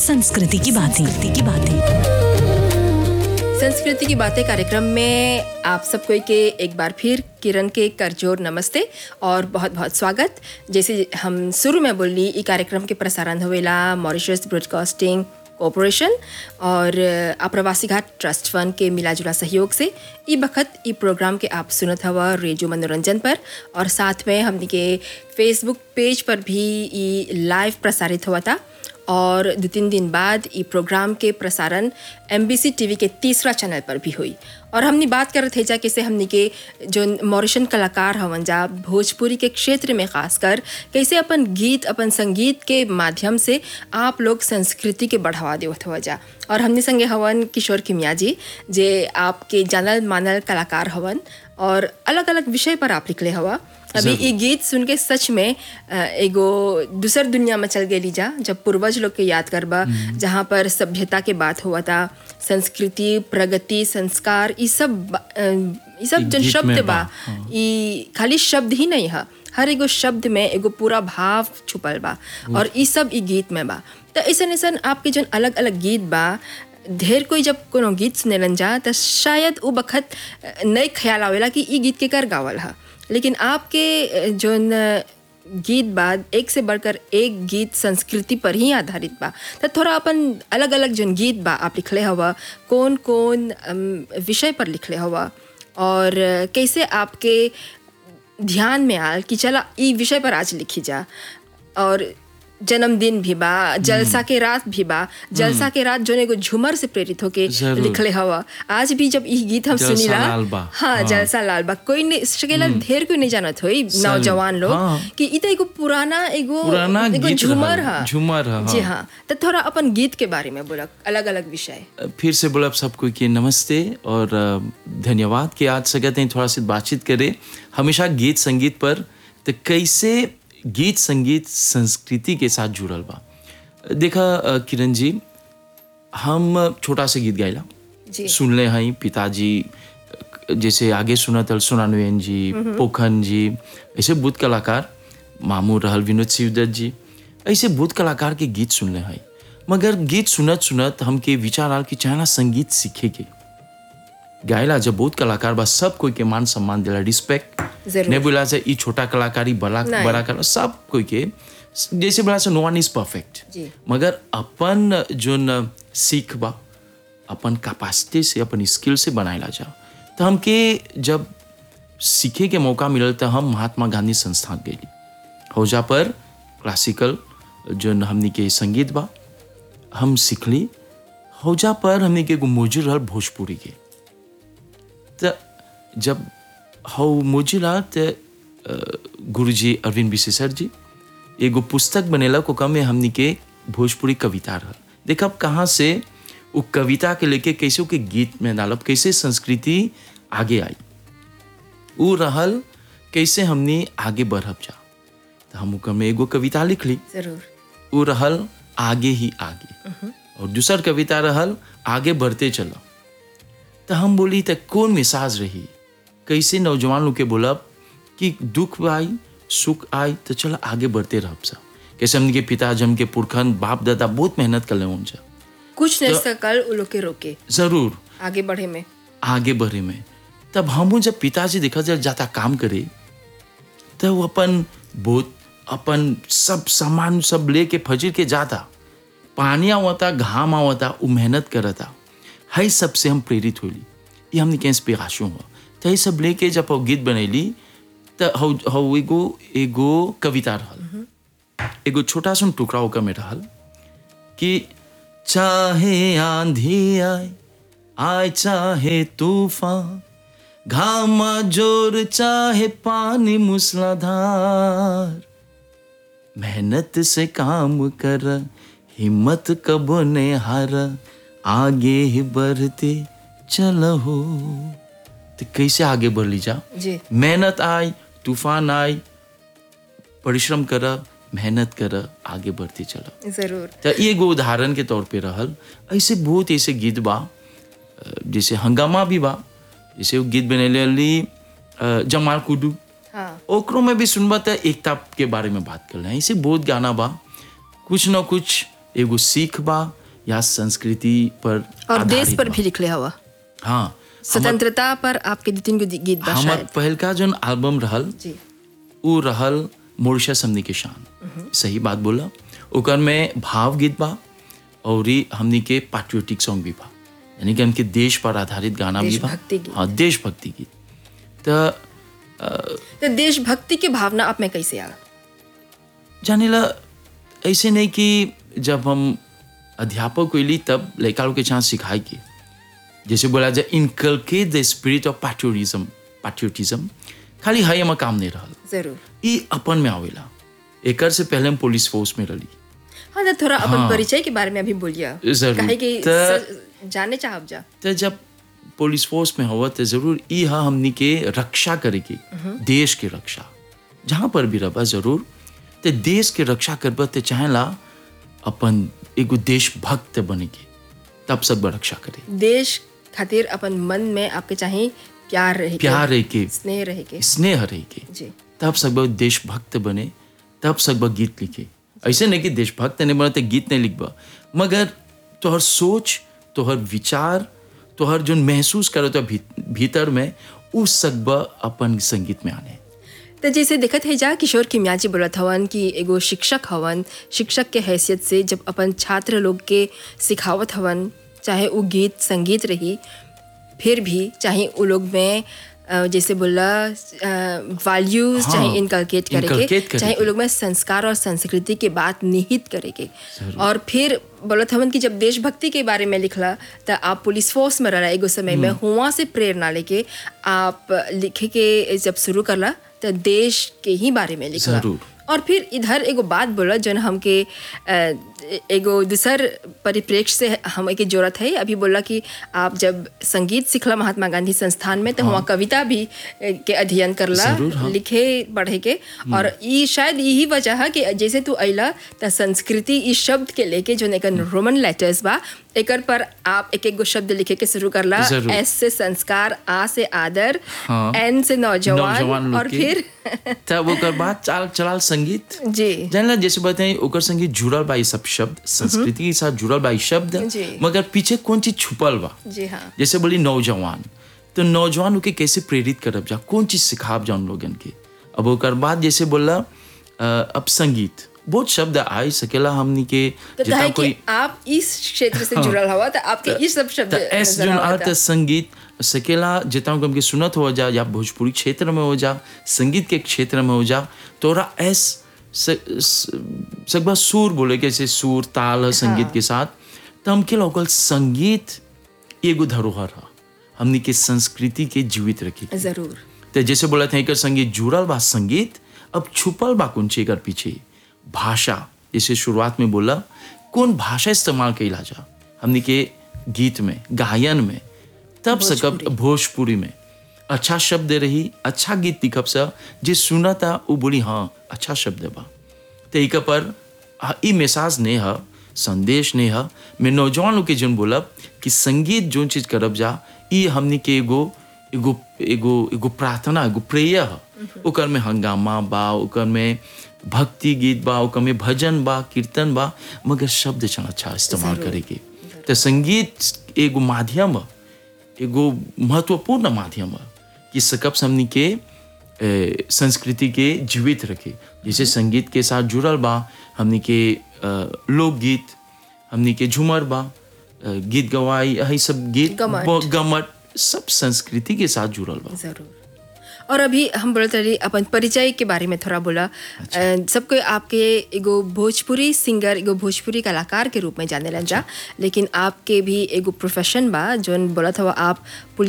संस्कृति की बातें की बातें संस्कृति की बातें कार्यक्रम में आप सबको के एक बार फिर किरण के करजोर नमस्ते और बहुत बहुत स्वागत जैसे हम शुरू में बोली ई कार्यक्रम के प्रसारण होवेला मॉरिशस ब्रॉडकास्टिंग कॉरपोरेशन और आप्रवासी घाट ट्रस्ट फंड के मिलाजुला सहयोग से ई बखत ई प्रोग्राम के आप सुनत हवा रेडियो मनोरंजन पर और साथ में हमनी के फेसबुक पेज पर भी ई लाइव प्रसारित हुआ था और दो तीन दिन बाद ये प्रोग्राम के प्रसारण एम टीवी के तीसरा चैनल पर भी हुई और हमने बात कर रहे थे जा कैसे हमने के जो मॉरिशन कलाकार हवन जा भोजपुरी के क्षेत्र में खासकर कैसे अपन गीत अपन संगीत के माध्यम से आप लोग संस्कृति के बढ़ावा देवत हुआ जा और हमने संगे हवन किशोर किमिया जी जे आपके जानल मानल कलाकार हवन और अलग अलग विषय पर आप लिखले हवा अभी ये गीत सुन के सच में अ, एगो दूसर दुनिया में चल गई जा जब पूर्वज लोग के याद करबा जहाँ पर सभ्यता के बात हुआ था संस्कृति प्रगति संस्कार ये सब बा- अ, ये सब एक जो गीत शब्द में बा बा, हाँ। ये खाली शब्द ही नहीं है हर एगो शब्द में एगो पूरा भाव छुपल बा और ये सब ई गीत में बा तो ऐसन ऐसन आपके जो अलग अलग गीत बा ढेर कोई जब कोनो गीत सुनेलन जा तो शायद वो बखत अ, नहीं ख्याल आवेला कि ई गीत के कर गावल है लेकिन आपके अ, जोन अ, गीत बाद एक से बढ़कर एक गीत संस्कृति पर ही आधारित बा तो थोड़ा अपन अलग अलग जोन गीत बा आप लिखले हवा कौन कौन अम, विषय पर लिखले हवा और अ, कैसे आपके ध्यान में आल कि चला ई विषय पर आज लिखी जा और जन्मदिन भी बा जलसा के रात भी बा जलसा के रात जोन एगो झूमर से प्रेरित होके जरूर। लिखले हवा आज भी जब ई गीत हम जलसा सुनीला लाल बा। हाँ हाँ। जलसा लाल बा कोई नहीं सकेला ढेर कोई नहीं जानत होई नौजवान लोग हाँ। कि ई तो एगो पुराना एगो पुराना एगो गीत झूमर रहल, हा झूमर हा, जी हाँ। हाँ तो थोड़ा अपन गीत के बारे में बोला अलग अलग विषय फिर से बोला सबको कि नमस्ते और अ, धन्यवाद कि आज सकते हैं थोड़ा सी बातचीत करें हमेशा गीत संगीत पर तो कैसे गीत संगीत संस्कृति के साथ जुड़ल बा देखा अ, किरण जी हम छोटा सा गीत गाइला जी सुनले हैं पिताजी जैसे आगे सुनत सोनानुयन जी पोखन जी ऐसे बुद्ध कलाकार मामू रहल विनोद शिवदत्त जी ऐसे बुद्ध कलाकार के गीत सुनले हैं मगर गीत सुनत सुनत हमके विचार आल कि चाहना संगीत सीखे के गायला जब बहुत कलाकार बा सब कोई के मान सम्मान दिला रिस्पेक्ट जरूर। नहीं बोला से ई छोटा कलाकारी बड़ा नहीं। बड़ा कला सब कोई के जैसे बोला से नो वन इज परफेक्ट जी। मगर अपन जोन सीख बा अपन कैपेसिटी से अपन स्किल से बनाएला जा तो हमके जब सीखे के मौका मिलल तो हम महात्मा गांधी संस्थान गई हौजा पर क्लासिकल जोन हमनी के संगीत बा हम सीखली हौजा पर हमनी के एगो मौजूद रहल भोजपुरी के त जब हौ मोजिला त गुरुजी अरविंद विशेषर जी एगो पुस्तक बनेला को कम में हमनी के भोजपुरी कविता रहल देखब कहाँ से वो कविता के लेके कैसे के गीत में डालब कैसे संस्कृति आगे आई उ रहल कैसे हमनी आगे बढ़ब जा तो हम ओकर में एगो कविता लिख ली जरूर उ रहल आगे ही आगे और दूसर कविता रहल आगे बढ़ते चलो तो हम बोली तो कौन मिसाज रही कैसे नौजवान लोग के बोलब कि दुख आई सुख आई तो चलो आगे बढ़ते रह सब कैसे हमने के पिताजी हमके पुरखन बाप दादा बहुत मेहनत कर ले उनसे कुछ नहीं सकल उ लोग के रोके जरूर आगे बढ़े में आगे बढ़े में तब हमू जब पिताजी देखा जब जाता काम करे तो वो अपन बहुत अपन सब सामान सब लेके फजर के जाता पानी आवता घाम आवता वो मेहनत करता है सब से हम प्रेरित होली ये हमने के इंस्पिरेशन हुआ तो ये सब लेके जब वो गीत बनैली तो हौ हौ एगो एगो कविता रहल एगो छोटा सा टुकड़ा ओकर में रहल कि चाहे आंधी आए आए चाहे तूफान घामा जोर चाहे पानी मूसलाधार मेहनत से काम कर हिम्मत कबो ने हार आगे ही बढ़ते चलो तो कैसे आगे बढ़ ली जा जी मेहनत आई तूफान आई परिश्रम कर मेहनत कर आगे बढ़ते चलो जरूर तो ये एगो उदाहरण के तौर पे रहल ऐसे बहुत ऐसे गीत बा अ, जैसे हंगामा भी बा जैसे वो गीत बनेली जमाल कुडू हाँ ओकरो में भी सुनबा तो एकता के बारे में बात कर रहे हैं ऐसे बहुत गाना बा कुछ ना कुछ एगो सीख बा या संस्कृति पर और देश आधारित पर बा। भी लिखले हवा हाँ हमर- स्वतंत्रता पर आपके दो तीन गो गीत बा हमर शायद पहलका जोन एल्बम रहल जी उ रहल मॉरिशस हमनी के शान सही बात बोला ओकर में भाव गीत बा और ई हमनी के पैट्रियोटिक सॉन्ग भी बा यानी कि हमके देश पर आधारित गाना भी बा देशभक्ति गीत। हाँ देशभक्ति गीत तो तो देशभक्ति की भावना आप में कैसे आ जाने ला ऐसे नहीं कि जब हम अध्यापक हुई तब लड़का लोग के चांस सिखाए के जैसे बोला जाए inculcate the spirit of patriotism patriotism खाली है हमार काम नहीं रहल जरूर ई अपन में आवेला एकर से पहले हम पुलिस फोर्स में रही हाँ तो थोड़ा अपन हाँ। परिचय के बारे में अभी बोलिए जरूर। काहे कि त- स- जाने चाहब जा तो जब पुलिस फोर्स में हुआ तो जरूर ई हा हमनी के रक्षा करे के देश के रक्षा जहाँ पर भी रहा जरूर तो देश के रक्षा करब तो चाहेला अपन एगो देशभक्त बने के तब सब रक्षा करे देश खातिर अपन मन में आपके चाहे प्यार रहे के, प्यार रहे के स्नेह रहे के स्नेह रहे के जी तब सब देशभक्त बने तब सब गीत लिखे ऐसे नहीं कि देशभक्त नहीं बने तो गीत नहीं लिखबा मगर तोहर सोच तोहर विचार तोहर जो महसूस करो तो भी, भीतर में उस सकब अपन संगीत में आने तो जैसे देखत है जा किशोर किमिया जी बोलत हवन कि एगो शिक्षक हवन शिक्षक के हैसियत से जब अपन छात्र लोग के सिखावत हवन चाहे वो गीत संगीत रही फिर भी चाहे वो लोग में अ, जैसे बोला वैल्यूज हाँ, चाहे इनकलकेट करे inculcate के करे चाहे के। वो लोग में संस्कार और संस्कृति के बात निहित करे के और फिर बोलत हवन कि जब देशभक्ति के बारे में लिखला तो आप पुलिस फोर्स में रहा एगो समय में हुआ से प्रेरणा लेके आप लिखे के जब शुरू करला तो देश के ही बारे में लिखला जरूर। और फिर इधर एगो बात बोला जन हमके अ, एगो दूसर परिप्रेक्ष्य से हम के जरूरत है अभी बोला कि आप जब संगीत सीखला महात्मा गांधी संस्थान में तो वहाँ कविता भी अ, के अध्ययन करला जरूर, हाँ। लिखे पढ़े के और ई शायद यही वजह है कि जैसे तू अला त संस्कृति इस शब्द के लेके जो एक रोमन लेटर्स बा एकर पर आप एक एक गो शब्द लिखे के शुरू करला जरूर। एस से संस्कार आ से आदर हाँ। एन से नौजवान नौजवान लोग और के। फिर तब ओकर बाद चाल चलाल संगीत जी जानला जैसे बताए ओकर संगीत जुड़ल बा ई सब शब्द संस्कृति के साथ जुड़ल बा ई शब्द जी। मगर पीछे कौन चीज छुपल बा जी हाँ जैसे बोली नौजवान तो नौजवान के कैसे प्रेरित करब जा कौन चीज सिखाब जा उन लोगन के अब ओकर बाद जैसे बोला अ, अब संगीत बहुत शब्द आई सकेला हमनी के तो जितना है कोई कि आप इस क्षेत्र से जुड़ल हवा तो आपके ये सब शब्द त एस नजर जोन आवता। अर्थ संगीत सकेला जितना को हमके सुनत हो जा या भोजपुरी क्षेत्र में हो जा संगीत के क्षेत्र में हो जा तोरा एस सकबा सुर बोले के जैसे सुर ताल है संगीत के साथ तो हमके लोकल संगीत एगो धरोहर है हमनी के संस्कृति के जीवित रखी जरूर तो जैसे बोला था एकर संगीत जुड़ल बा संगीत अब छुपल बा कौन चीज एकर पीछे भाषा जैसे शुरुआत में बोला कौन भाषा इस्तेमाल कैला जा हमनी के गीत में गायन में तब सकब भोजपुरी में अच्छा शब्द रही अच्छा गीत लिखब सा जे सुना था वो बोली हाँ अच्छा शब्द बा तो एक पर आ, ई मैसेज नहीं है संदेश नहीं है मैं नौजवान लोग के जन बोलब कि संगीत जो चीज करब जा ई हमनी के एगो एगो एगो एगो प्रार्थना एगो प्रेयर है ओकर में हंगामा बा ओकर में भक्ति गीत बा ओकर में भजन बा कीर्तन बा मगर शब्द चना अच्छा इस्तेमाल करे के तो संगीत एगो माध्यम है एगो महत्वपूर्ण माध्यम है कि सकब से हमनी के ए, संस्कृति के जीवित रखे जैसे संगीत के साथ जुड़ल बा हमनी के अ, लोकगीत हमनी के झूमर बा अ, गीत गवाई यही सब गीत गमट। ब- गमट सब संस्कृति के साथ जुड़ल बा जरूर और अभी हम बोलत रही अपन परिचय के बारे में थोड़ा बोला अ, सबको आपके एगो भोजपुरी सिंगर एगो भोजपुरी कलाकार के रूप में जाने जा लेकिन आपके भी एगो प्रोफेशन बा जोन बोलत हवा आप पुलिस